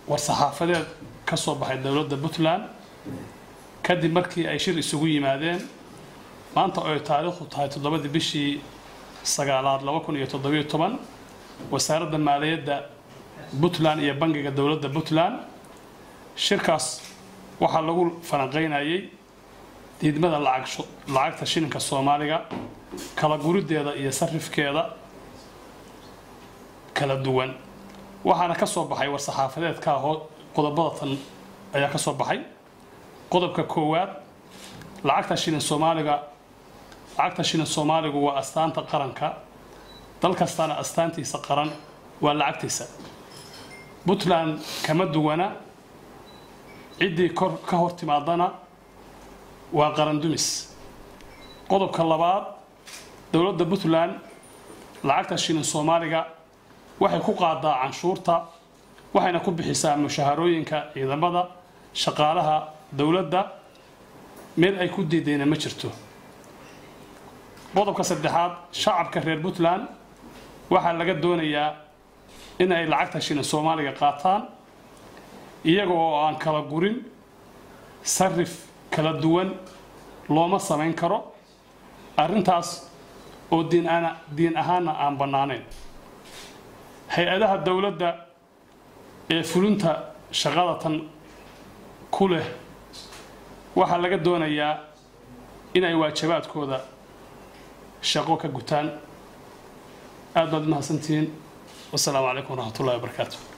war-saxaafadeed ka soo baxay dowladda puntland kadib markii ay shir isugu yimaadeen maanta oo ay taariikhdu tahay toddobadii bishii sagaalaad laba kun iyo toddobiyo toban wasaaradda maaliyadda puntland iyo bangiga dowladda puntland shirkaas waxaa lagu falanqaynayay diidmada lacagta shilinka soomaaliga kala guriddeeda iyo sarifkeeda kala duwan waxaana ka soo baxay war-saxaafadeedka qodobada tan ayaa ka soo baxay qodobka koowaad lacagta shilin soomaaliga lacagta shilin soomaaligu waa astaanta qaranka dal kastana astaantiisa qaran waa lacagtiisa puntland kama duwana ciddii kor ka hor timaadana waa qaran dumis qodobka labaad dowladda puntland lacagta shilin soomaaliga waxay ku qaadaa canshuurta waxayna ku bixisaa mushaharooyinka ciidamada shaqaalaha dowladda meel ay ku diidayna ma jirto qodobka saddexaad shacabka reer puntland waxaa laga doonayaa in ay lacagta shilin soomaaliga qaataan iyaga oo aan kala gurin sarif kala duwan looma samayn karo arrintaas oo diin ahaanna aan bannaanayn hay-adaha dowladda ee fulinta shaqada tan ku leh waxaa laga doonayaa inay waajibaadkooda shaqo ka gutaan aad baad mahadsantihiin wasalaamu calaykum waraxmat ullahi wabarakaatu